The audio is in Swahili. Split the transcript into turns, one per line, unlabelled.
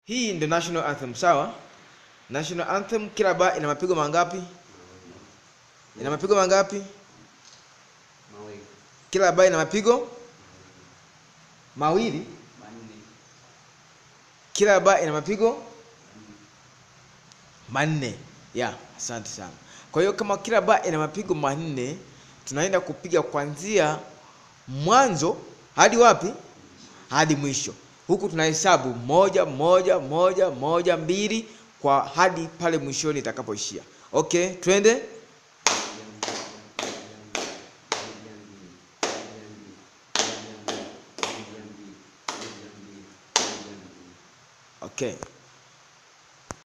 Hii ndio national anthem, sawa? National anthem kila ba ina mapigo mangapi? Ina mapigo mangapi?
mawili
Kila ba ina mapigo mawili.
manne
Kila ba ina mapigo manne. Ya, asante sana. Kwa hiyo kama kila ba ina mapigo manne, tunaenda kupiga kuanzia mwanzo hadi wapi? Hadi mwisho. Huku tunahesabu moja moja moja moja mbili kwa hadi pale mwishoni itakapoishia. Okay, twende. Okay.